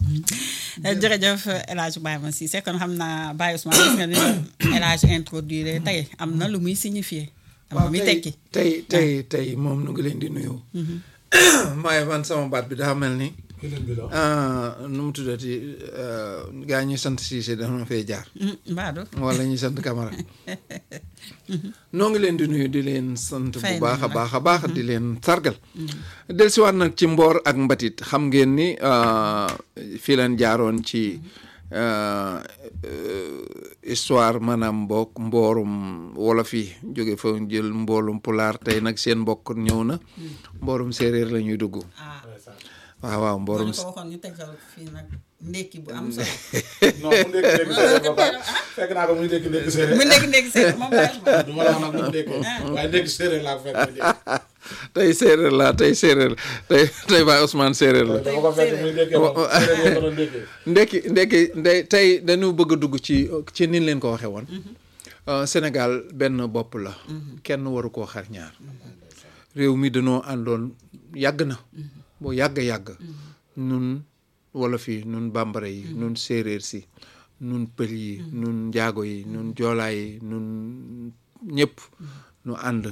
jërëjëf El Hadj Baye Ma Cissé kon xam naa Baye Ousmane gis nga ni El Hadj introduire tey am na lu muy signifier am na lu muy tekki tey tey tey moom nu ngi leen di nuyu maaye man sama baat bi daa mel ni nu mu tuddati gaa ñuy sant Cissé dama fee jaar mbaadu wala ñuy sant Camara noo ngi leen di nuyu di leen sant bu Fay baax a nañ la. baax a baax di leen sargal dellusiwaat nag ci mboor ak mbatit xam ngeen ni fii leen jaaroon ci euh, euh, histoire maanaam mbokk mboorum wolof yi jóge fa jël mboolum pulaar tey nag seen mbokk ñëw na mboorum séeréer la ñuy dugg ah waaw waaw boo mboorum ñu ko waxoon ñu tegal fii nag ndékki bu am solo non mu ndékki ndékki séeréer ba pare fekk naa ko muy ndékki ndékki séeréer mu ndékki ndékki séeréer moom Baye Ousmane du ma la wax nag mu ndékki waaye ndékki séeréer laa ko fekk mu ndékki tey séeréer la tey séeréer tey tey Baye Ousmane séeréer la dama ko fekk muy ndékki moom séeréer yee ko doon ndékki ndekki ndekki ndey tey dañu bëgg a dugg ci ci nin leen ko waxee woon Euh, Sénégal benn bopp la kenn waru koo xar ñaar réew mi dañoo àndoon yàgg na boo yàgg yàgg nun wolof yi nun bambara yi nun séeréer si nun pël yi nun njaago yi nun joolaa yi nun ñëpp nu ànd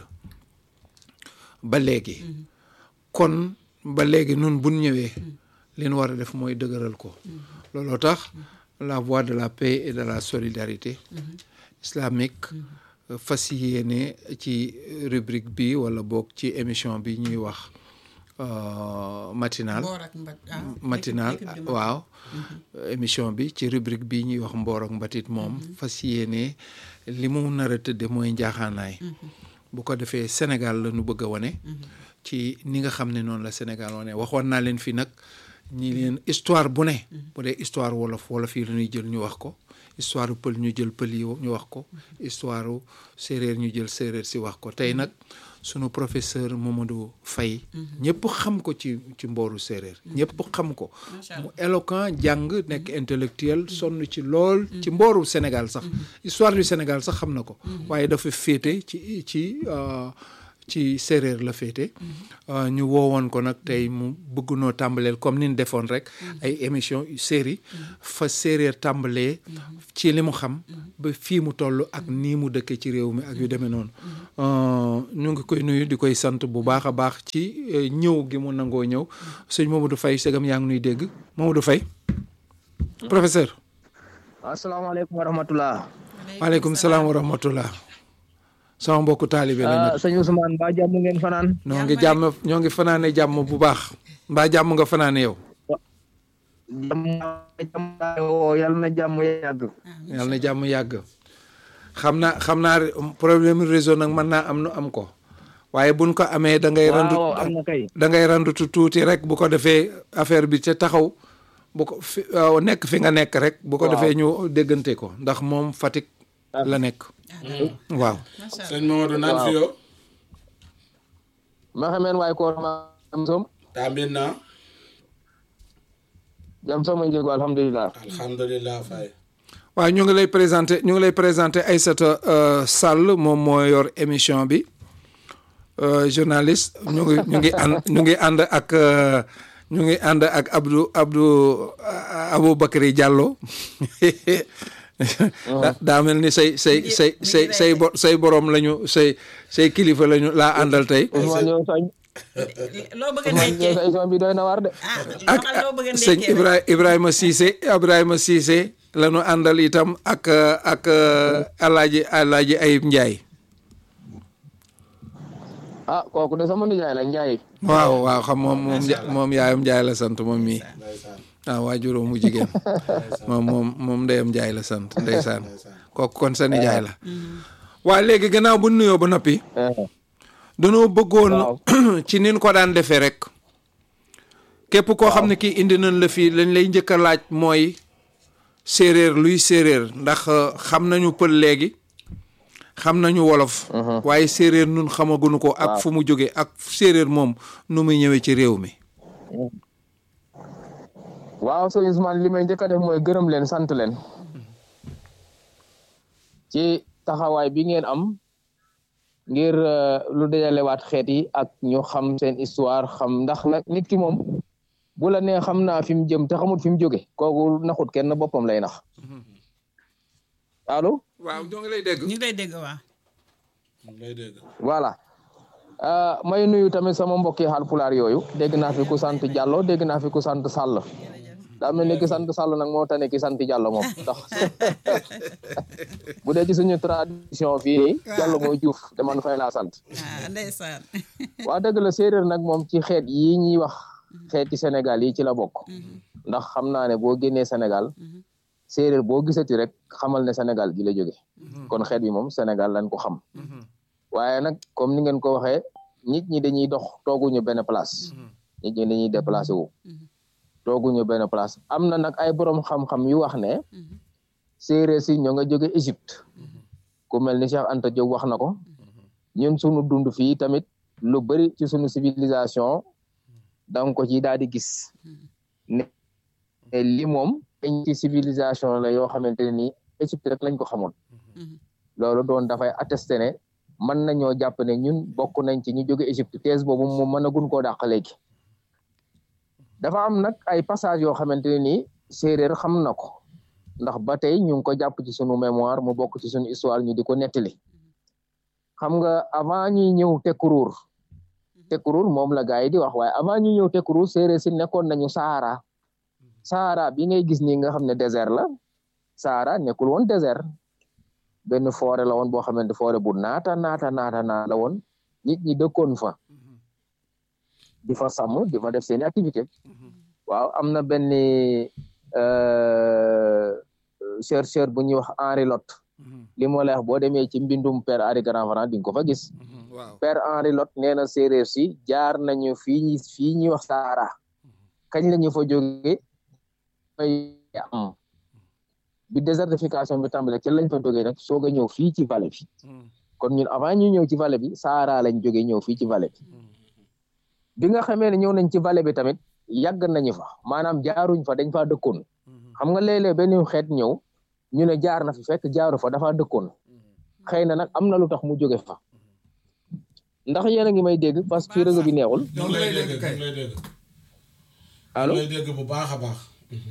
ba léegi kon ba léegi nun buñ ñëwee li ñu war a def mooy dëgëral ko looloo tax la voie de la paix et de la solidarité islamique fas yéene ci rubrique bi wala boog ci émission bi ñuy wax euh, matinal Mboor ak mbat ah matinal équipe- équipe bi waaw émission bi ci rubrique bi ñuy wax mboor ak mbatit moom fas yéene li mu nar a tëdde mooy njaaxaanaay bu ko defee Sénégal la ñu bëgg a wane ci ni nga xam ne noonu la Sénégal wane waxoon naa leen fi nag ñi leen histoire bu ne bu dee histoire wolof wolof yi la ñuy jël ñu wax ko histoire pël ñu jël pël yi ñu wax ko histoire séeréer ñu jël séeréer si wax ko tey nag sunu professeur Mamadou Faye ñëpp xam ko ci ci mbooru séeréer ñëpp xam ko Macha mu éloquent jàng nekk intellectuel sonn ci lool ci mbooru Sénégal sax histoire du Sénégal sax xam na ko waaye dafa féete ci ci euh, ci séeréer la féete Euh, ñu woowoon ko nag tey mu bëgg noo tàmbaleel comme ni ñu defoon rek ay émission série fa séeréer tàmbalee ci li mu xam ba fii mu toll ak nii mu dëkkee ci réew mi ak yu demee noonu Euh, ñu ngi koy nuyu di koy sant bu baax a baax ci euh, ñëw gi mu nangoo ñëw sëñ Mamadou Faye segam yaa ngi nuy dégg Mamadou Faye professeur asalaamaaleykum wa rahmatulah. waaleykum salaam wa rahmatullah sama mbokku taalibe la ah sëñ Ousmane mbaa jàmm ngeen fanaan. ñoo ngi jàmm ñoo ngi fanaane jàmm bu baax mbaa jàmm nga fanaane yow jàmm jàmm woo yàlla na jàmm yàgg. yàlla na jàmm yàgg xam naa xam naa problème réseau nag mën naa am nu am ko waaye buñ ko amee da ngay randu waaw am na kay. da ngay randutu tuuti rek bu ko defee affaire bi ca taxaw bu ko fi waaw, nekk fi nga nekk rek bu ko Waaw. defee ñu déggante ko ndax moom Fatick la nekk waaw macha allah sëñ Mamadou naan fi yo ma xameen waaye koor ma jam som tambin na jam som a njego alhamdulilah. alhamdulillah fay waaw ñu ngi lay présenté ñu ngi lay présenté Aïssata euh, Sall moom moo yor émission bi euh, journaliste ñu ngi ñu ngi ànd ñu ngi ànd ak euh, ñu ngi ànd ak Abdou Abdou euh, Aboubacry Diallo Da- daa mel ni say say say say say bo- say borom lañu say say kilifa lañu laa àndal tey Ousmane yow sañ loo bëgg a Ousmane yow nekkee sa émission bi doy na war de. ah ak waxal loo bëgg a sëñ nekkee Ibra Ibrahima Cissé Ibrahima Cissé la ñu àndal itam ak ak alaaji alaaji Ayib Ndiaye ah kooku de sama nijaay la Njaay. waaw waaw xam moom moom Nja- moom yaayam Ndiaye la sant moom mii ndeysaan waaw waajuróom mu jigéen moom moom moom ndeyam Ndiaye la sant ndeysaan kooku kon sa nijaay la waa léegi gannaaw bu nuyoo ba noppi danoo bëggoon ci nin ko daan defee rek képp koo xam ne kii indi nañ la fii lañ lay njëkk a laaj mooy séeréer luy séeréer ndax euh, xam nañu pël léegi xam nañu wolof waaye séeréer nun xamaguñu ko ak fu mu jóge ak séeréer moom nu muy ñëwee ci réew mi waaw sëñ Ousmane li may njëkk a def mooy gërëm leen sant leen. ci taxawaay bi ngeen am ngir euh, lu dajalewaat xeet yi ak ñu xam seen histoire xam ndax nag nit ki moom bu la nee xam naa fi mu jëm te xamut fi mu jóge kooku naxut kenn boppam lay nax allo waaw ñoo ngi lay dégg ñu ngi lay dégg waa ngay dégg voilà ah may nuyu tamit sama mbokki Haalpulaar yooyu dégg naa fi ku sant Diallo dégg naa fi ku sant Sall daa mel ni ki sant Sall nag moo tane ki sant Diallo moom ndax bu dee ci suñu tradition fii nii Diallo mooy Diouf te man fay laa sant ah ndeysaan waa dëgg la séeréer nag moom ci xeet yi ñuy wax xeeti Sénégal yi ci la bokk ndax xam naa ne boo génnee Sénégal séeréer boo gisati rek xamal ne Sénégal gi la jóge kon xeet bi moom Sénégal lañ ko xam waaye nag comme ni ngeen ko waxee nit ñi dañuy dox tooguñu benn place nit ñi dañuy déplacé wu tooguñu benn place am na nag ay borom xam-xam yu wax ne séeréer si ñoo nga jóge Égypte ku mel ni Cheikh Anta Diop wax na ko ñun sunu dund fii tamit lu bari ci sunu civilisation danga ko ci daal di gis ne li moom dañ ci civilisation la yoo xamante ne nii Égypte rek lañ ko xamoon loolu doon dafay attesté ne mën nañoo jàpp ne ñun bokk nañ ci ñu jóge Égypte thèse boobu moom mën a gun koo dàq léegi dafa am nag ay passage yoo xamante ne nii séeréer xam na ko ndax ba tey ñu ngi ko jàpp ci sunu mémoire mu bokk ci sunu histoire ñu di ko nettali xam nga avant ñuy ñëw tekkuruur tekkuruur moom la gars yi di wax waaye avant ñuy ñëw tekkuruur séeréer si nekkoon nañu Sahara Sahara bi ngay gis nii nga xam ne désert la Sahara nekkul woon désert benn forêt la woon boo xamante forêt bu naata naata naata naata la woon nit ñi dëkkoon fa di fa sàmm di fa def seeni activité waaw am na benn chercheur bu ñuy wax Henri Lot li moo lay wax boo demee ci mbindum Père Henri Grand-Franc di nga ko fa gis waaw Père Henri Lot nee na séeréer si jaar nañu fii ñi fii ñuy wax Sahara kañ la ñu fa jóge may am bi désertification bi tàmbale ci lañ fa jógee nag soog a ñëw fii ci vallée bi kon ñun avant ñu ñëw ci vallée bi Sahara lañ jógee ñëw fii ci vallée bi bi nga xamee ne ñëw nañ ci vallée bi tamit yàgg nañu fa maanaam jaaruñ fa dañ faa dëkkoon xam nga léeg-léeg benn xeet ñëw ñu ne jaar na fi fekk jaaru fa dafa dëkkoon xëy na nag am na lu tax mu jóge fa ndax yéen a ngi may dégg parce que fii réseau bi neexul ñoo ngi lay dégg ñoo ngi lay dégg allo ñoo ngi lay dégg bu baax a baax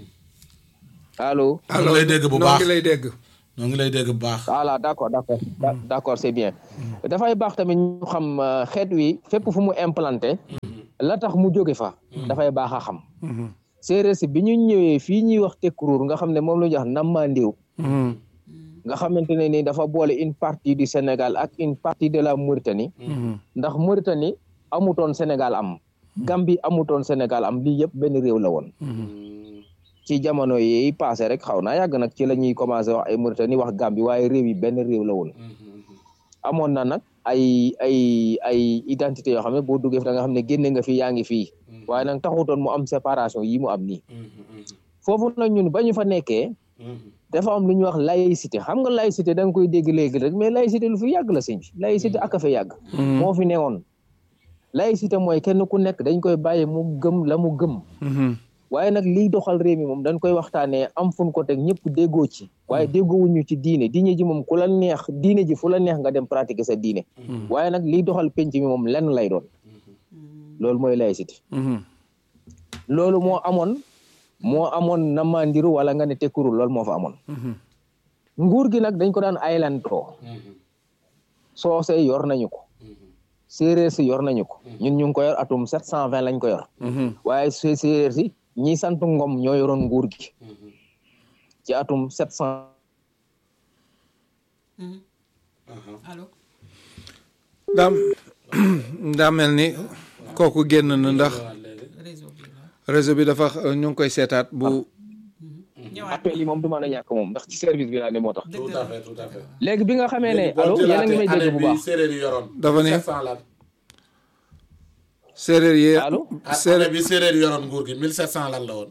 allo ñoo ngi lay dégg bu noo baax ngi lay dégg ñoo ngi lay dégg bu baax voilà d'accord d'accord Da- d'accord c'est bien dafay baax tamit ñu xam euh, xeet wi fépp fu mu implanté la tax mu jóge fa dafay baax a xam séeréer si bi ñu ñëwee fii ñuy wax tekkuruur nga xam ne moom la ñuy wax nammandiw nga xamante ne ni dafa boole une partie du Sénégal ak une partie de la Mauritanie ndax Mauritanie amutoon Sénégal am Gambie amutoon Sénégal am lii yëpp benn réew la woon ci jamono yi passé rek xaw naa yàgg nag ci la ñuy commencé wax ay Mauritanie wax Gambie waaye réew yi benn réew la woon amoon na nag ay ay ay identité yoo xam ne boo duggee fi da nga xam ne génne nga fi yaa ngi fii waaye nag taxutoon mu am séparation yi mu am nii foofu nag ñun ba ñu fa nekkee dafa am lu ñuy wax laïcité xam nga laïcité da nga koy dégg léegi rek mais laïcité lu fi yàgg la sëñ bi laïcité ak a fa yàgg moo fi newoon laïcité mooy kenn ku nekk dañ koy bàyyi mu gëm la mu gëm waaye nag liy doxal réew mi moom dañ koy waxtaanee am fun ko teg ñëpp déggoo ci waaye déggoowuñu ci diine diine ji moom ku la neex diine ji fu la neex nga dem pratiquer sa diine waaye nag liy doxal penc mi moom lenn lay doon loolu mooy laïcité loolu moo amoon moo amoon namandiru wala nga ne tekkuru loolu moo fa amoon nguur gi nag dañ ko daan aylantoo soose yor nañu ko séeréer si yor nañu ko ñun ñu ngi ko yor atum sept cent vingt lañ ko yor waaye sé- séeréer si ñi sant ngom ñoo yoroon nguur gi ci atum sept cent allo daam daa mel ni kooku génn na ndax réseau bi la réseau bi dafa ñu ngi koy seetaat bu ñëwaat appel yi moom du mën a ñàkk moom ndax ci service bi laa ne moo tax dëgg tout la à fait tout à fait léegi bi nga xamee ne léegi boo allo yéen a ngi may jëlaatee dégg bu année baax bi séeréer yi yoroon Dafa ne- 1700 lan séeréer yi allo année séeréer bi séeréer yi yoroon nguur gi 1700 lan la woon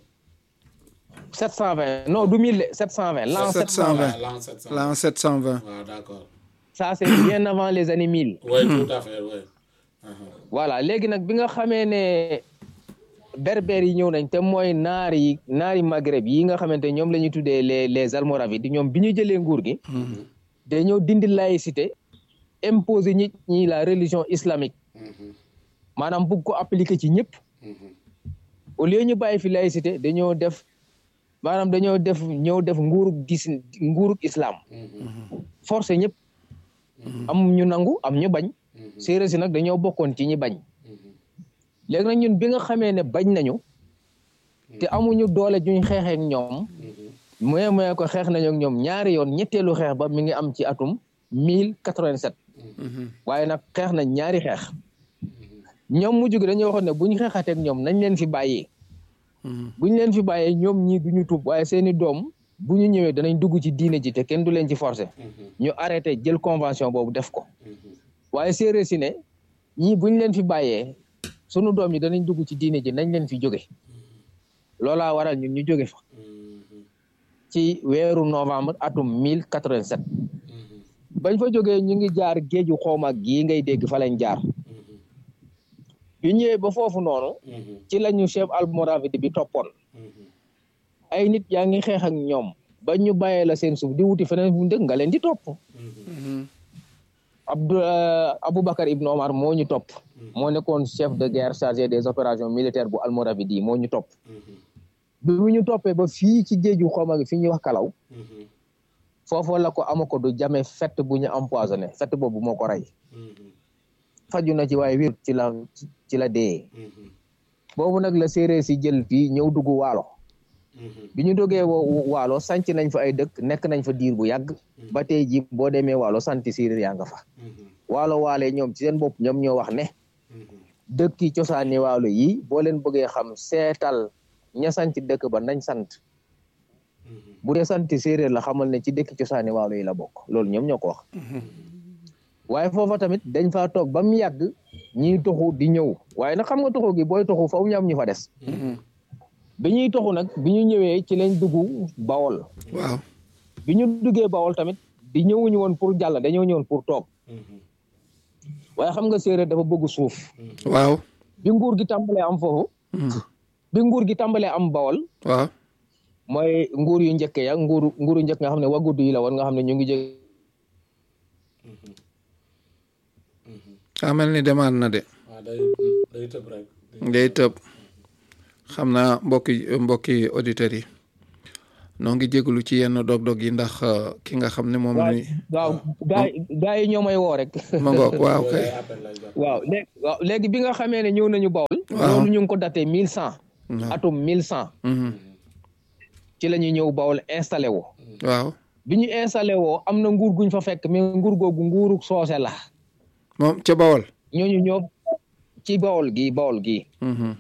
720 non du 1000 720 l'an 720. 720 l'an 700 l'an 720 waaw d'accord ça c'est bien avant les années 1000 oui tout à fait oui voilà léegi nag bi nga xamee ne berbère yi ñëw nañ te mooy naar yi naari maghreb yi nga xamante ñoom la ñuy tuddee les les almoravides ñoom bi ñu jëlee nguur gi dañoo dindi laïcité imposer nit ñi la religion islamique maanaam bugg ko appliquer ci ñëpp au lieu ñu bàyyi fi laïcité dañoo def maanaam dañoo def ñëw def nguurug gis nguurug islam forcé ñëpp am ñu nangu am ñu bañ séeréer si nag dañoo bokkoon ci ñi bañ léegi nag ñun bi nga xamee ne bañ nañu te amuñu doole juñ xeexee ak ñoom moye moye ko xeex nañu ak ñoom ñaari yoon ñetteelu xeex ba mi ngi am ci atum mille quatre-vingt-sept waaye nag xeex nañ ñaari xeex ñoom mujj gi dañuy waxoon ne bu ñu xeexatee ak ñoom nañ leen fi bàyyee bu ñu leen fi bàyyee ñoom ñii du ñu tuub waaye seeni doom bu ñu ñëwee danañ dugg ci diine ji te kenn du leen ci forcer ñu arrêté jël convention boobu def ko waaye séeréer si ne ñii bu ñu leen fi bàyyee sunu doom yi danañ dugg ci diine ji nañ leen fi jóge loolaa waral ñun ñu jóge fa ci weeru novembre atum mille quatre-vingt-sept bañ fa jógee ñu ngi jaar géeju xooma gii ngay dégg fa lañ jaar bi ñëwee ba foofu noonu ci lañu chef almoravide bi toppoon ay nit yaa ngi xeex ak ñoom ba ñu bàyyee la seen suuf di wuti feneen bu dëkk nga leen di topp Abdou Aboubacar Ibn Omar moo ñu topp moo nekkoon chef de guerre chargé des opérations militaires bu almoravide yi moo ñu topp bi mu ñu toppee ba fii ci géeju xooma gi fi ñuy wax kalaw foofu la ko amako du jame fett bu ñu empoisonné fett boobu moo ko rey faju na ci waaye wér ci la ci la dee boobu nag la séeréer si jël fii ñëw dugg waalo bi ñu dogee waalo sanc nañ fa ay dëkk nekk nañ fa diir bu yàgg ba tey ji boo demee waalo santi séeréer yaa nga fa waalo waale ñoom ci seen bopp ñoom ñoo wax ne dëkki cosaani waalo yi boo leen bëggee xam seetal ña sanc dëkk ba nañ sant bu dee santi séeréer la xamal ne ci dëkki cosaani waalo yi la bokk loolu ñoom ñoo ko wax waaye foofa tamit dañ faa toog ba mu yàgg ñiy toxu di ñëw waaye nag xam nga toxu gi booy toxu faw ñu am ñu fa des bi ñuy toxu nag bi ñu ñëwee ci lañ dugg bawol waaw bi ñu duggee bawol tamit di ñëwuñu woon pour jàll dañoo ñëwoon pour toog waaye xam nga séeréer dafa bëgg suuf waaw bi nguur gi tàmbalee am foofu bi nguur gi tàmbalee am bawol waaw mooy nguur yu njëkk ya nguur nguuru njëkk nga xam ne wagudd yi la woon nga xam ne ñu ngi jóge daa mel ni demaat na de waaw day day tëb rek. day tëb xam naa mbokki mbokki auditeurs yi noo ngi jégalu ci yenn dog-dog yi ndax ki nga xam ne moom waaw ni waaw gaa gaa yi ñoo may woo rek ma ngoog waaw kay Day appel lay jot. waaw léegi waaw léegi bi nga xamee ne ñëw nañu bawol Waaw. loolu ñu ngi ko daté mille cent atum mille cent Mhm. ci la ñu ñëw bawol installé woo waaw bi ñu installé woo am na nguur guñ fa fekk mais nguur googu nguuru soose la moom ca bawol ñooñu ñoo ci bawol gi bawol gi Mhm.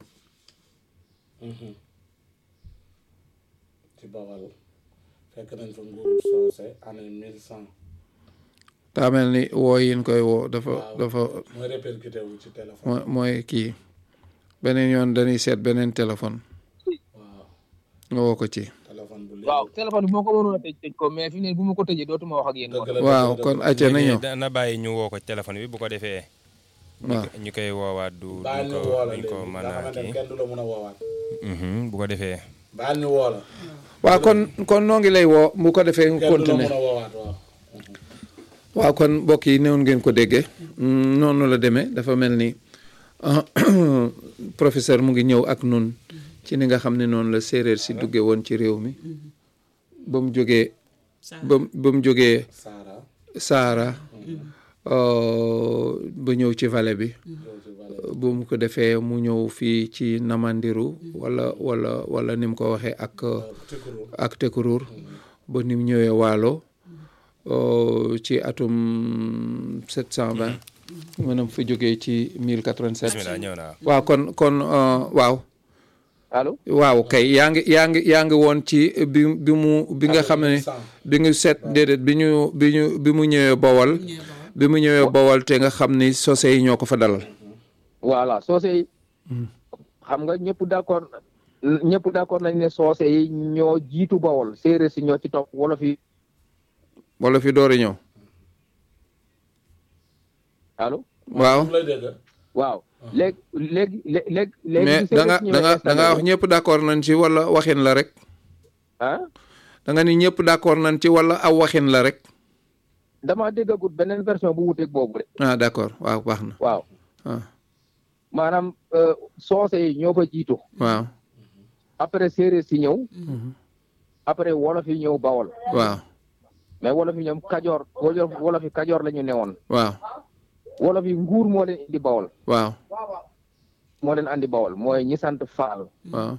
ci Bawal fekk nañ fa nguuru soose année mille cent. daa mel ni woo yin koy woo dafa waaw dafa mooy répercuté wu ci téléphone. mooy mooy kii beneen yoon dañuy seet beneen téléphone waaw nga woo ko ci téléphone bu waaw téléphone bi moo ko mënoon a tëj tëj ko mais fi ne bu ma ko tëjee dootuma wax ak yéen dëgg la waaw dëgg la, kon dëgg la. acca na ñëw na bàyyi ñu woo ko téléphone bi bu ko defee. ñu waaw ko- ñu koy woowaat du baal duñ ñu ko woo la duñ léegi ko nga mën a xamante ne kii. kenn du la mën a woowaat. Mhm, bu ko defee. baal ñu woo la. waaw kon kon noo ngi lay woo bu ko defee nga kenn du la continuer mën a woowaat waaw. waaw kon mbokk yi néewoon ngeen ko déggee Mm, noonu la demee dafa mel ni ah, professeur mu ngi ñëw ak nun ci ni nga xam ne noonu la séeréer si dugge woon ci réew mi ba mu jógee ba mu ba mu jógee Saara. Saara euh, ba ñëw ci vallée bi yow ci Bale. bu mu ko defee mu ñëw fii ci Namandiru wala wala wala ni mu ko waxee ak Tikuru. ak Tekruur ba ni mu ñëwee Waalo euh, ci atum 720 maanaam fa jógee ci 1087 bismillah ñëw naa. waaw kon kon euh, waaw allo waaw kay yaa ngi yaa ngi yaa ngi woon ci bi bi mu bi nga xam ne bi nga seet déedéet bi ñu bi ñu bi mu ñëwee Bawol bi mu ñëwee Bawol te nga xam ni sosé yi ñoo ko fa dalal voilà soose yi xam nga ñëpp d'accord ñëpp d'accord nañ ne soose yi ñoo jiitu bawol séeréer si ñoo ci topp wolof yi wala fi door a ñëw allo waaw mu lay dégg. waaw léegi léegi léegi léegi mais bi da nga séeréer si da nga ñëwee da nga wax ñëpp d'accord nañ ci wala waxin la rek ah da nga ni ñëpp d'accord nañ ci wala aw waxin la rek damaa déggagut beneen version bu wuteeg boobu de ah d'accord waaw baax na waaw ah maanaam euh, soose yi ñoo fa jiitu waaw après séeréer si ñëw Mhm. après wolof yi ñëw bawol waaw mais wolof yi ñoom kajoor wolof wolof yi kajoor la ñu newoon waaw wolof yi nguur moo leen indi bawol waaw moo leen andi bawol mooy ñi sant faal waaw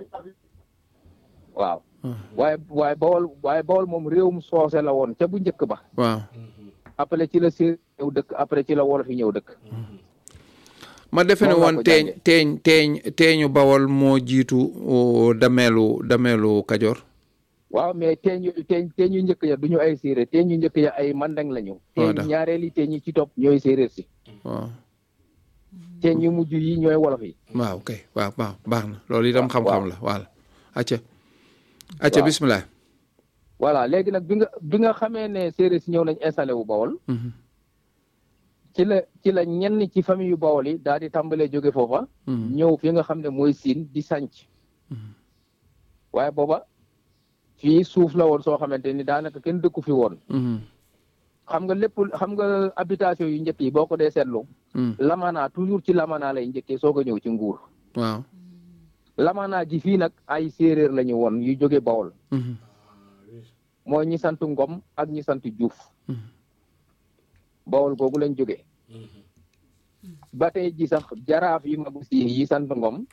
waaw Ah. waaye waaye bawol waaye bawol moom réewum soose la woon ca bu njëkk ba waaw après ci la séeréer ñëw dëkk après ci la wolof yi ñëw dëkk ma defe ne Moom laa woon ko teeñ jàngee. teeñ teeñ teeñu bawol moo jiitu o, dameelu dameelu kajoor waaw mais teeñ yu teeñ teeñ yu njëkk ya du ñu ay séeréer teeñ yu njëkk ya ay mandeng lañu teeñ d'accord. ñaareeli teeñ yi ci topp ñooy séeréer si waaw teeñ yu mujj yi ñooy wolof yi waaw kay waaw waaw baax na loolu itam Waaw, xam-xam waaw. la voilà acca acca Waaw. bismillah voilà léegi nag bi nga bi nga xamee ne séeréer si ñëw nañ installé wu bawol Mhm. ci la ci la ñenn ci famille yu bawol yi daal di tàmbalee jóge foofa Mhm. ñëw fi nga xam ne mooy siin di sànc waaye booba fii suuf la woon soo xamante ni daanaka kenn dëkku fi woon Mhm. xam nga lépp xam nga habitation yu njëkk yi boo ko dee seetlu Mhm. lamanaa toujours ci lamanaa lay njëkkee soog a ñëw ci nguur waaw lamanaa ji fii nag ay séeréer la ñu woon yu jóge bawol Mhm. mooy ñi sant ngom ak ñi sant juuf Mhm. bawol googu lañ jóge ba tey ji sax jaraaf yi magu siin yi sant ngom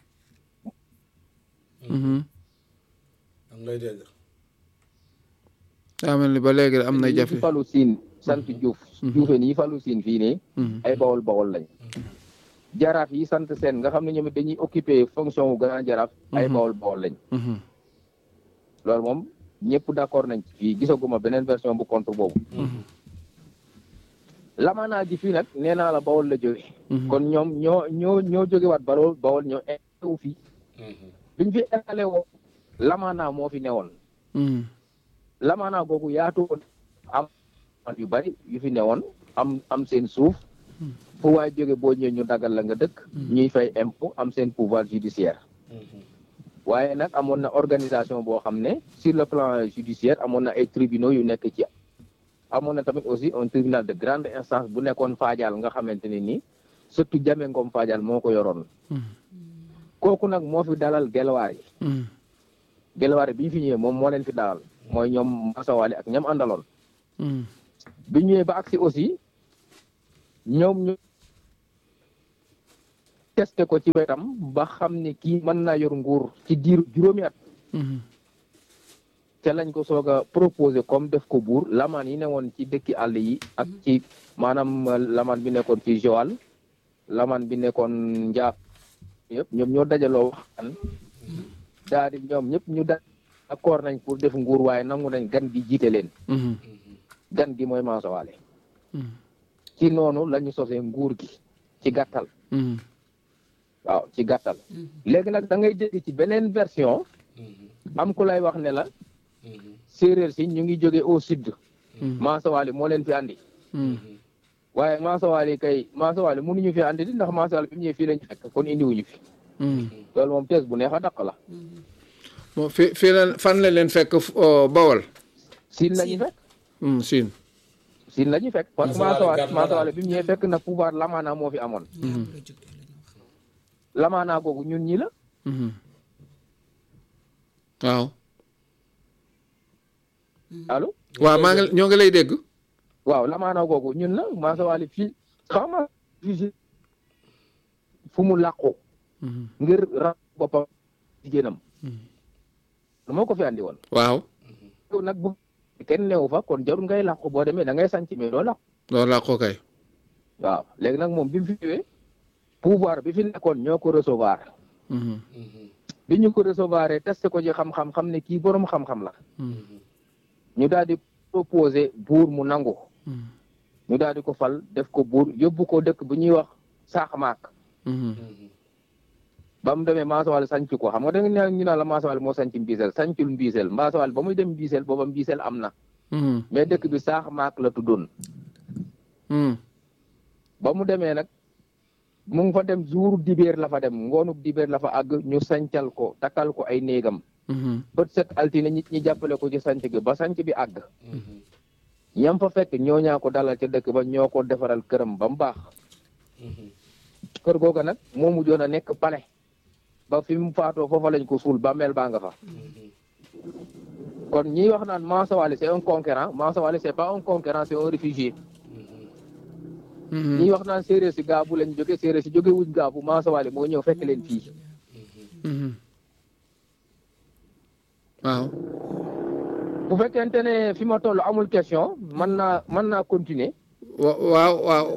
Mhm. am lay dégg daa mel ni ba léegi am na yi jafe fi falu siin sant juuf juufeen yi falu siin fii nii Mhm. ay bawol bawol lañ jaraaf yi sant seen nga xam ne ñoom it dañuy occupé fonction wu grand jaraaf ay Mhm. bawol bawol lañ Mhm. loolu moom ñëpp d'accord nañ ci fii gisaguma beneen version bu contre boobu lamanaa ji fii nag nee naa la bawol la jóge Mhm. kon ñoom ñoo ñoo ñoo jóge waat bawol bawol ñoo installé wu fii biñ fi installé woo lamanaa moo fi newoon Mhm. lamanaa googu yaatu woon am yu bari yu fi newoon am am seen suuf fu waay jóge boo ñëwee ñu dagal la nga dëkk ñuy fay impôt am seen pouvoir judiciaire waaye nag amoon na organisation boo xam ne sur le plan judiciaire amoon na ay tribunaux yu nekk ci amoon na tamit aussi un tribunal de grande instance bu nekkoon Fadial nga xamante ne nii surtout Jame Ngom Fadial moo ko yoroon kooku nag moo fi dalal gelwaar yi Mhm. gelwaar yi bi ñu fi ñëwee moom moo leen fi dalal mooy ñoom Masawaali ak ñam àndaloon Mhm. bi ñëwee ba agsi aussi ñoom ñu testé ko ci wetam ba xam ne kii mën naa yor nguur ci diiru juróomi at Mhm. ca lañ ko soog a proposé comme def ko buur lamaan yi newoon ci dëkki àll yi ak ci maanaam euh, lamaan bi nekkoon ci Joal lamaan bi nekkoon Njaaf yëpp ñoom ñoo dajaloo waxtaan daal di ñoom ñëpp ñu da accord nañ pour def nguur waaye nangu nañ gan gi jiite leen Mhm. gan gi mooy Mansowaale Mhm. ci noonu la ñu sosee nguur gi ci gàttal Mhm. waaw ci gàttal léegi nag da ngay dégg ci beneen version am ku lay wax ne la séeréer si ñu ngi jóge au sud Mansowaale moo leen fi andi Mhm. waaye Mansowaale kay Mansowaale mënuñu fi andi di ndax Mansowaale bi mu ñëwee fii lañ fekk kon indiwuñu fi Mhm. loolu moom tees bu neex a daq la bon fi fi la fan la leen fekk fu- oh, bawol siin la ñu Siin. fekk Mhm. siin siin la ñu fekk parce que Mansowaale Mansowaale gàtt Mansowaale bi mu ñëwee fekk na pouvoir lamaana moo fi amoon lamaana googu ñun ñi la Mhm. waaw allo waaw maa ngi ñoo ngi lay dégg waaw lamaana googu ñun la Mansowaale fii xam nga fii fu mu làqu Mhm. ngir ra boppam jigéenam lu moo ko fi andi woon waaw yow nag bu kenn newu fa kon jarul ngay làqu boo demee da ngay sanc mais doo làqu loolu laa ko kay waaw léegi nag moom bi mu fi ñëwee pouvoir bi fi nekkoon ñoo ko recevoir Mhm. bi ñu ko recevoir testé ko ci xam-xam xam ne kii boroom xam-xam la Mhm. ñu daal di proposé buur mu nangu Mhm. ñu daal di ko fal def ko buur yóbbu ko dëkk bu ñuy wax saaxmaak Mhm. ba mu demee Mansowaale sanc ko xam nga da nga ne ñu naan la Mansowaale moo sanc Mbiisel sancul Mbiisel Mansowaale ba muy dem Mbiisel booba Mbiisel am na Mhm. mais dëkk bi saaxmaak la tuddoon Mhm. ba mu demee nag mu ngi fa dem jour dibéer la fa dem ngoonuk dibéer la fa àgg ñu sancal ko takkal ko ay néegam Mhm. bët set altine nit ñi jàppale ko ci sanc gi ba sanc bi àgg ñam fa fekk ñoo ñaa ko dalal ca dëkk ba ñoo ko defaral këram ba mu baax kër googa nag moo mujjoon a nekk palais ba fi mu faatoo foofa lañ ko suul bàmmeel baa nga fa kon ñiy wax naan Mansa Wally c'est un conquérant Mansa Wally c'est pas un conquérant c'est un réfugié ñiy wax naan séeréer si gaabu lañ jóge séeréer si jóge wuñ gaabu Mansa Wally moo ñëw fekk leen fii waaw bu fekkente ne fi ma toll amul question mën naa mën naa continuer wa- waaw waaw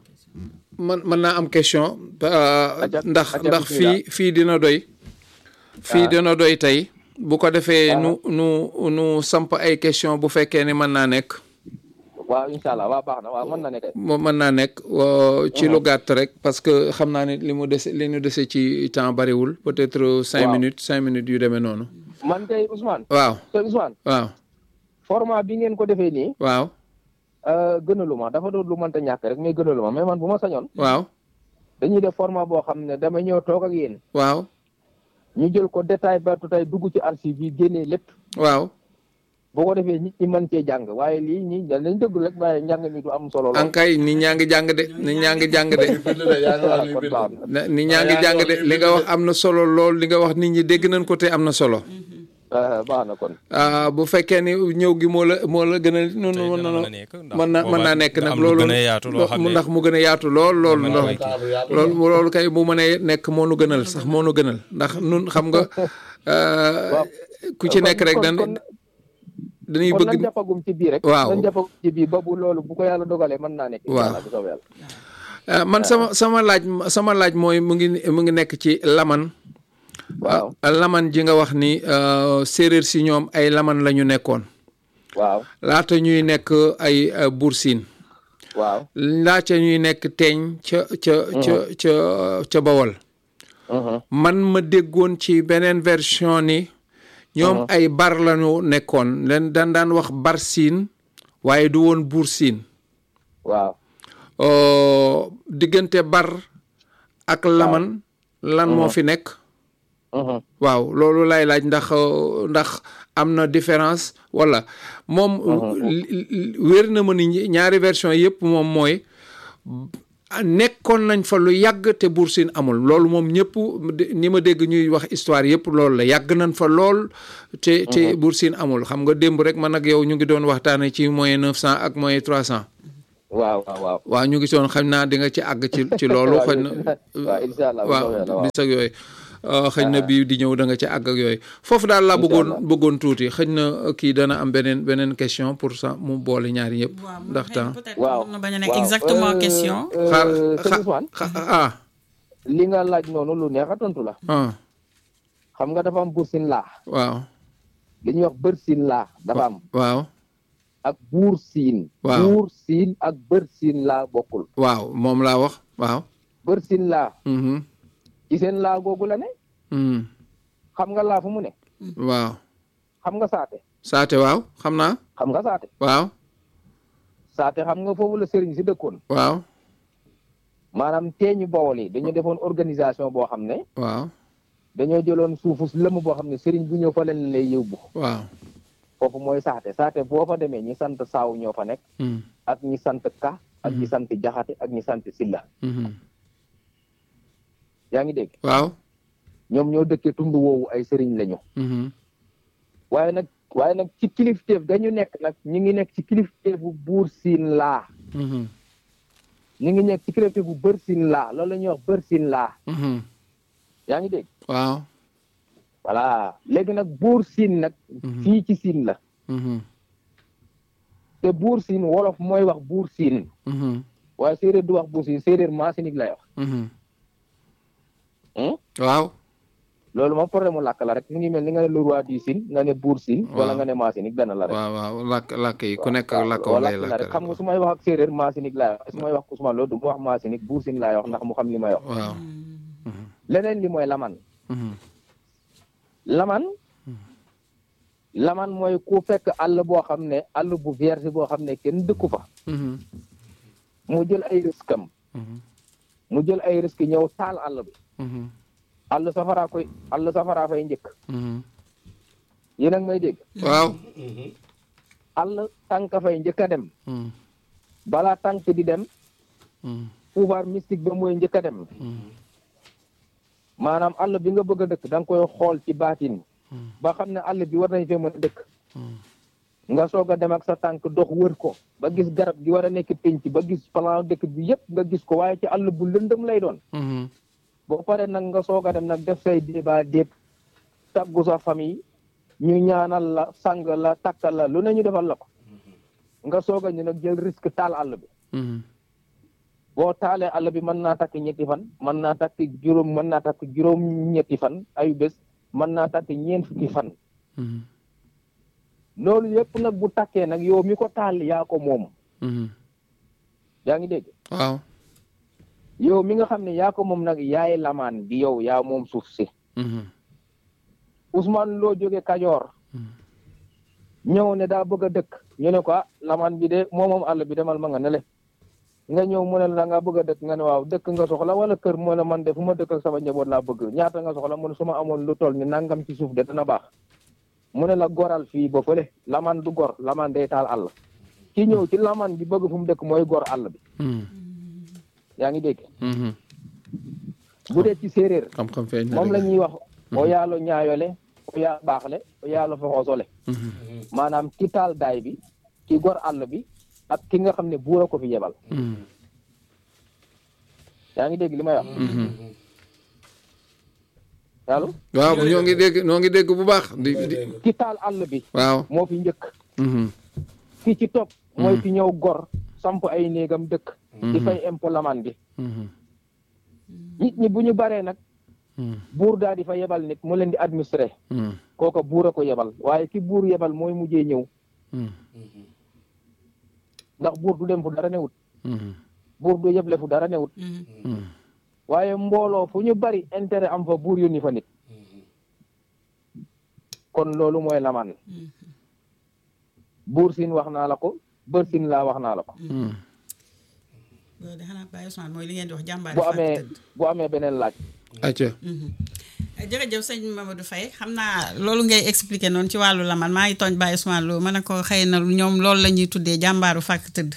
man mën naa am question euh, Aja- ndax aja ndax bismillah. fii fii dina doy fii Ah. dina doy tey bu ko defee Ah. nu nu nu samp ay question bu fekkee ni mën naa nekk waaw incha allah waaw baax na waaw mën na ne kay mo- mën naa nekk wa- ci lu gàtt rek parce que xam naa ne li mu dese li ñu dese ci temps bariwul peut-être cinq Waaw. minutes cinq minutes yu demee noonu man kay Ousmane waaw te Ousmane waaw format bi ngeen ko defee nii waaw euh, gënaluma dafa doon lu mënta ñàkk rek mais gënaluma mais man bu ma sañoon waaw dañuy def format boo xam ne dama ñëw toog ak yéen waaw ñu jël ko détail ba tey dugg ci archive yi génnee lépp waaw boo ko defee nit ñi mën cee jàng waaye lii ñi dañ lañ dëgg rek waaye njàng mi du am solo lool. ankay nit ñaa ngi jàng de nit ñaa ngi jàng de bind de yaa ngi wax ni kon bind baax na. na- nit ñaa ngi jàng de li nga wax am na solo lool li nga wax nit ñi dégg nañ ko te am na solo Ah, baax na kon ah bu fekkee ni ñëw gi moo la moo la gën a noonu Tey mën dina na mën a nekk ndax mën na mën naa boobaa nekk nga nag am lu loolu gën a yaatu loo xam ne ndax mu gën a yaatu lool lool mën a ndox koy kii. taabu yaatu loolu loolu kay bu mënee nekk moo nu gënal sax moo nu gënal ndax nun xam nga euh, ku ci nekk rek dan kon dañuy kon bëgg nañ jàppagum ci bii rek Waaw. nañ jàppagum ci bii ba bu loolu bu ko yàlla dogalee mën naa nekk Waaw. incha allah bu soobee yàlla. ah, man sama sama laaj sama laaj mooy mu ngi mu ngi nekk ci laman waaw ah, laman ji nga wax ni euh, séeréer si ñoom ay laman la ñu nekkoon waaw laata ñuy nekk ay euh, bursin waaw laata ñuy nekk teeñ ca ca ca ca ca bawol mhm, man ma déggoon ci beneen version ni ñoom ay bar lañu nekkoon leen daan daan wax bar siin waaye du woon buur siin waaw Euh, diggante bar ak laman lan moo fi nekk mhm. waaw loolu lay laaj ndax euh, ndax am na différence wala moom li- li- wér na ma ni ñi- ñaari version yëpp moom mooy nekkoon nañ fa lu yàgg te Buur Siin amul loolu moom ñëpp de- ni ma dégg ñuy wax histoire yëpp loolu la yàgg nañ fa lool te te Buur Siin amul xam nga démb rek man ak yow ñu ngi doon waxtaane ci moyen neuf cent ak moyen trois cent waaw waaw waaw waaw ñu ngi soon xam naa di nga ci àgg ci ci loolu xëy na waaw incha allah bu waaw soobee yàlla, waaw. bis ak yooyu Uh, xëy na bii di ñëw da nga ci àgg ak yooyu foofu daal laa bëggoon bëggoon tuuti xëy na uh, kii dana am beneen beneen question pour ça mu boole ñaari yëpp waaw ndax temps peut-être waaw mën na bañ a nekk waaw. exactement Euh, question. euh, xaar sëñ xa- Ousmane xa- ah li nga laaj noonu lu neex a tontu la ah xam nga dafa am bursin laa waaw li ñuy wax bër siin laa dafa am waaw ak buur siin Waaw. buur siin ak bër siin laa bokkul waaw moom laa wax waaw bër siin laa mhm ci seen laa googu la ne mhm xam nga laa fu mu ne waaw xam nga saate saate waaw xam naa xam nga saate waaw saate xam nga foofu la sëriñ si dëkkoon waaw maanaam teeñu bawol yi dañoo defoon organisation boo xam ne waaw dañoo jëloon suufus lëmm boo xam ne sëriñ bu ñëw fa leen lay yóbbu waaw foofu mooy saate saate boo fa demee ñi sant saaw ñoo fa nekk mhm ak ñi sant ka ak ñi sant jaxate ak ñi sant silla mhm yaa ngi dégg waaw ñoom ñoo dëkkee tund woowu ay sëriñ lañu mhm waaye nag waaye nag ci kilifteef dañu nekk nag ñu ngi nekk ci kilifteefu buur siin laa mhm ñu ngi nekk ci kilifteefu bër siin laa loolu la ñuy wax bër siin laa mhm yaa ngi dégg waaw voilà léegi nag buur siin nag fii ci siin la mhm te buur siin wolof mooy wax buur siin mhm waaye séeréer du wax buur siin séeréer maasinig lay wax mhm Hmm? waaw loolu moom problème mu làkk la rek mu ngi mel ni nga ne le roi du siin nga ne buur siin wala Waaw. nga ne maasinig benn la rek waaw waaw làkk làkk yi ku nekk ak waaw làkk waaw lay làkk la làkk rek xam nga su may wax ak séeréer maasinig laay wax su may wax Ousmane loolu du mu wax maasinig buur siin laay wax ndax mu xam li may wax waaw leneen li mooy laman mhm laman laman mooy ku fekk àll boo xam ne àll bu vierge boo xam ne kenn dëkku fa mhm mu jël ay risque am mhm mu jël ay risque ñëw taal àll bi mhm àll safaraa koy àll safaraa fay njëkk mhm yéen a ngi may dégg waaw àll tànk fay njëkk a dem mhm balaa tànk di dem mhm pouvoir mystique ba mooy njëkk a dem maanaam àll bi nga bëgg a dëkk da nga koy xool ci baatin ba xam ne àll bi war nañ fee mën a dëkk nga soog a dem ak sa tànk dox wër ko ba gis garab gi war a nekk pénc ba gis plan dëkk bi yëpp nga gis ko waaye ci àll bu lëndëm lay doon boo paree nag nga soog a dem nag def say débat déet tàggu sa famille ñu ñaanal la sang la takkal la lu ne ñu defal la ko nga soog a ñu nag jël risque taal àll bi boo taalee àll bi mën naa takk ñetti fan mën naa takk juróom mën naa takk juróom ñetti fan ayu bés mën naa takk ñeent fukki fan loolu yëpp nag bu takkee nag yow mi ko taal yaa ko moom yaa ngi dégg waaw yow mi nga xam ne yaa ko moom nag yaay lamaan bi yow yaa moom suuf si Ousmane loo jóge Kajoor ñëw ne daa bëgg a dëkk ñu ne ko ah lamaan bi de moo moom àll bi demal ma nga ne le nga ñëw mu ne la nga bëgg a dëkk nga ne waaw dëkk nga soxla wala kër mu ne man de fu ma dëkk ak sama njaboot laa bëgg ñaata nga soxla mu ne su ma amoon lu toll ni nangam ci suuf de dana baax mu ne la goral fii ba fële lamaan du gor lamaan day taal àll ki ñëw ci lamaan bi bëgg fu mu dëkk mooy gor àll bi yaa ngi dégg bu dee ci séeréer xam-xam feeñ na moom la dëgg. ñuy wax o yaalo ñaayole o yaa baaxle o yaalo foxoosole maanaam ki taal daay bi ki gor àll bi ak ki nga xam ne buur a ko fi yebal yaa ngi dégg li may wax allo waaw ñoo ngi dégg ñoo ngi dégg bu baax di di ki taal àll bi waaw moo fi njëkk Mhm. ki ci topp mooy ki ñëw gor samp ay néegam dëkk di fay impôt lamaan bi Mhm. nit ñi bu ñu baree nag Mhm. buur daal di fa yebal nit mu leen di administrer Mhm. kooka buur a ko yebal waaye ki buur yebal mooy mujjee ñëw Mhm. ndax buur du dem fu dara newut Mhm. buur du yeble fu dara newut Mhm. waaye mbooloo fu ñu bari intérêt am fa buur yónni fa nit kon loolu mooy lamaan buur siin wax naa la ko bër siin laa wax naa la ko Mhm. loolu de xanaa Baye Ousmane mooy li ngeen di wax jàmbaar bu amee bu amee beneen laaj acca jërëjëf sëñ Mamadou Faye xam naa loolu ngay expliquer noonu ci wàllu laman maa ngi tooñ Baye Ousmane Lo ma ne ko xëy na ñoom loolu la ñuy tuddee jàmbaaru fàkk tëdd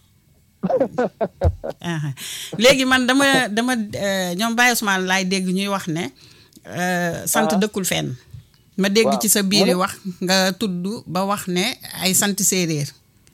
aha léegi man dama dama euh, ñoom Baye Ousmane laay dégg ñuy wax ne euh, sant Ah. dëkkul fenn ma dégg Waaw. ci sa biiri wax nga tudd ba wax ne ay sant séeréer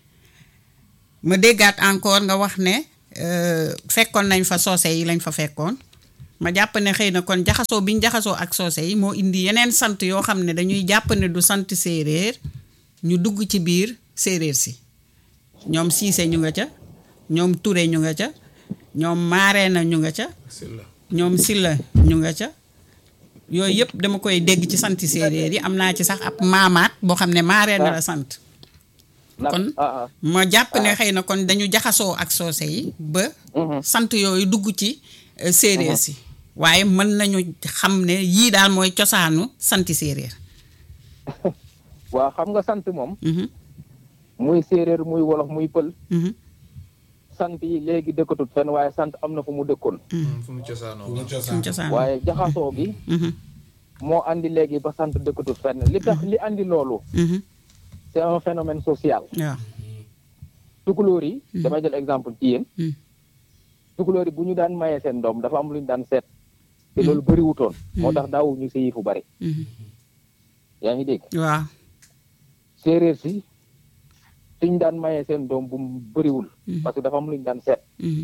ma déggaat encore nga wax ne euh, fekkoon nañ fa soose yi lañ fa fekkoon ma jàpp ne xëy na kon jaxasoo bi ñu jaxasoo ak soose yi moo indi yeneen sant yoo xam ne dañuy jàpp ne du sant séeréer ñu dugg ci biir séeréer si ñoom siise ñu nga ca ñoom ture ñu nga ca ñoom maareena ñu nga ca ñoom silla ñu nga ca yooyu yëpp dama koy dégg ci santi séeréer yi am naa ci sax ab maamaat boo xam ne maareena la sant ndax kon ah ah ma jàpp ne xëy na kon dañu jaxasoo ak soose yi ba sant yooyu dugg ci euh, séeréer si waaye mën nañu xam ne yii daal mooy cosaanu santi séeréer waaw xam nga sant moom Mhm, muy séeréer muy wolof muy pël mhm, sant yi léegi dëkkatut fenn waaye sant am na fu mu dëkkoon fu mu cosaanoo Lu suñu cosaan cosaan waaye jaxasoo gi Mhm, moo andi léegi ba sant dëkkatut fenn li tax li andi loolu mhm, c'est un phénomène social waaw tukulóor yi damay jël exemple ci yéen Mhm. tukulóor yi bu ñu daan mayee seen doom dafa am lu ñu daan seet te loolu bëriwutoon moo tax daawu ñu sëyi fu bëri mhm, yaa ngi dégg waaw séeréer si suñ daan mayee seen doom bu mu bëriwul Mhm. parce que dafa am lu ñu daan seet mhm,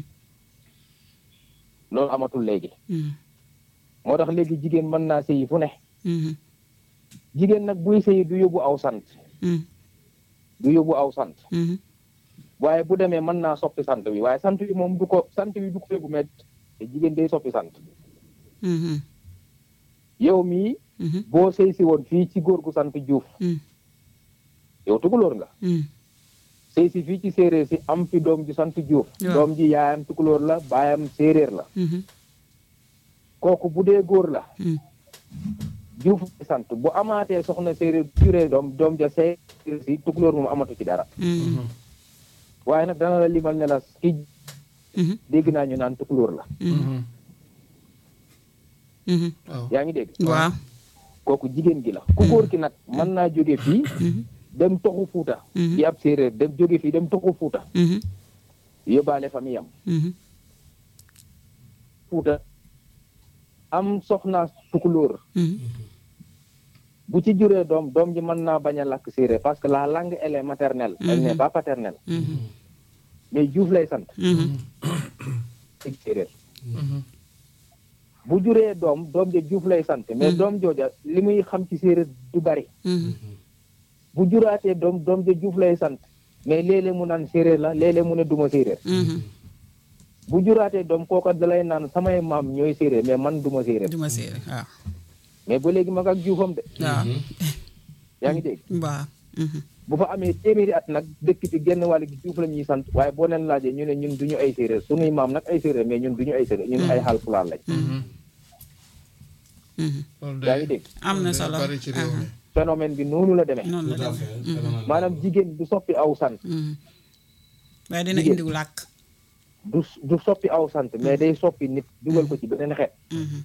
loolu amatul léegi mhm, moo tax léegi jigéen mën naa sëyi fu ne mhm, jigéen nag buy sëyi du yóbbu aw sant mhm, du yóbbu aw sant mhm, waaye bu demee mën naa soppi sant bi waaye sant bi moom du ko sant bi du ko yóbbu mais te jigéen day soppi sant mhm, yow mii mhm, boo sëy si woon fii ci góor gu sant Juuf mhm, yow tukulóor nga mhm, sëy si fii ci séeréer si am fi doom ju sant Juuf Waaw. doom ji yaayam tukulóor la baayam séeréer la mhm, kooku bu dee góor la mhm, Juuf di sant bu amaatee soxna séeréer juree doom doom ja séeréer si tukulóor moom amatu ci dara mhm, waaye nag dana la limal ne la ki mhm, dégg naa ñu naan tukulóor la mhm, mhm. waaw yaa ngi dégg waaw kooku jigéen gi la ku góor ki nag mën naa jóge fii mhm, dem toxu fuuta Mhm. di ab séeréer dem jóge fii dem toxu fuuta mhm, yóbbaale famille am mhm, Fuuta am soxna tukulóor Mhm. bu ci juree doom doom ji mën naa bañ a làkk séeréer parce que la langue elle est maternelle elle n'est pas paternelle Mhm. mais Juuf lay sant Mhm. ci séeréer bu juree doom doom ja Juuf lay sant mais doom jooja li muy xam ci séeréer du bari Mhm. bu juraatee doom doom ja Juuf lay sant mais léeg-léeg mu naan séeréer la léeg-léeg mu ne duma séeréer Mhm. bu juraatee doom kooka dalay naan samay maam ñooy séeréer mais man duma séeréer duma séeréer waaw mais ba léegi mag ak juufam de waaw yaa ngi dégg waaw Mhm. bu fa amee téeméeri at nag dëkk ci genn wàll gi juuf la ñuy sant waaye boo leen laajee ñu ne ñun duñu ay séeréer sunuy maam nag ay séeréer mais ñun duñu ay séeréer ñun ay Haalpulaar lañ Mhm. loolu yaa ngi dégg am na day solo bari ci réew mi. phénomène bi noonu la demee noonu la tout à demee fait phénomène maanaam jigéen du soppi aw sant Mhm. waaye dina Jigéen. indiw làkk du du soppi aw sant mais day soppi nit dugal ko ci beneen xeet Mhm.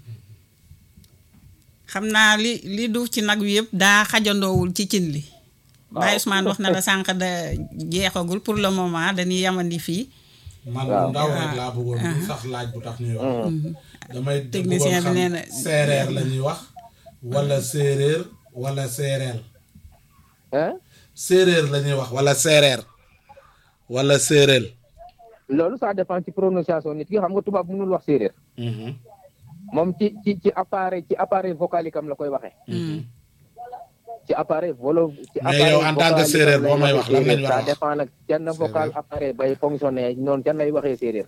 xam naa li li duuf ci nag wi yëpp daa xajandoowul ci cin li Baye Ousmane wax na la sànq da jeexagul pour le moment dañuy yamandi fii man Waaw. lu ndaw rek laa bëggoon du sax laaj bu tax ñuy wax damay Technicien bëggoon bi xam nee na- séeréer la ñuy wax wala séeréer wala séeréer hein séeréer la ñuy wax wala séeréer wala séeréer loolu ça dépend ci prononciation nit ki xam nga tubaab mënul wax séeréer Mhm. moom ci ci ci appareil ci appareil vocalique am la koy waxee ci appareil volo ci Mais yow en tant que vocalique am séeréer lay boo may waxee wax lan lañ séeréer. war a ça wax? dépend nag can vocal appareil bay fonctionner noonu can lay waxee séeréer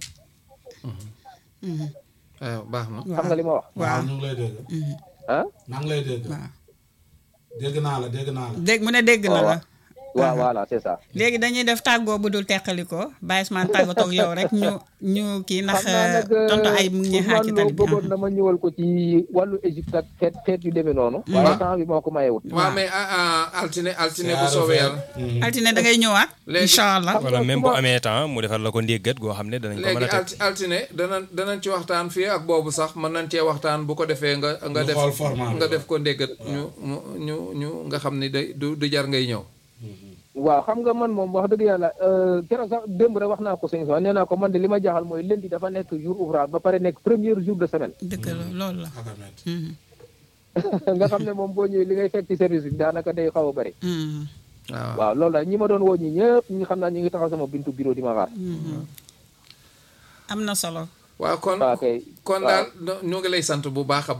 waaw baax na. xam nga li ma wax waaw ñu ngi lay dégg ah maa ngi lay dégg waaw dégg naa la dégg naa la dégg mu ne dégg na la waaw voilà c'est ça léegi dañuy def tàggoo bu dul teqalikoo Baye Ousmane tàggatoo ak yow rek ñu ñu kii ndax xam naa nag tontu ay mu ngi ñuy xaar ci Ousmane tali Lo bi bëggoon na ma ñëwal ko ci wàllu Égypte ak xeet xeet yu demee noonu waaye temps bi moo ko mayewut waaw mais ah, ah, altine altine bu soobee yàlla. altine da ngay ñëwaat Léegi- incha allah wala même bu amee temps mu defar la ko ndéggat goo xam ne danañ ko mën léegi a teg alti altine danañ danañ ci waxtaan fii ak boobu sax mën nañ cee waxtaan bu ko defee nga nga Ñu def xool format bi. nga def ko ndéggat ñu mu ñu ñu nga xam ni day du du jar ngay ñëw. waaw xam nga man moom wax dëgg yàlla euh, keroog sax démb rek wax naa ko sëñ Sow nee naa ko man de li ma jaaxal mooy lundi dafa nekk jour ouvrable ba pare nekk premier jour de semaine dëkk la loolu la akamet Mhm. nga xam ne moom boo ñëwee li ngay fekk ci service bi daanaka day xaw a bëri Mhm. waaw waaw loolu la ñi ma doon woo ñi ñëpp ñi xam naa ñi ngi taxaw sama bintu bureau di ma xaar Mhm. am na solo waaw kon waaw kay kon waaw. daal ñu ngi lay sant bu baax a baax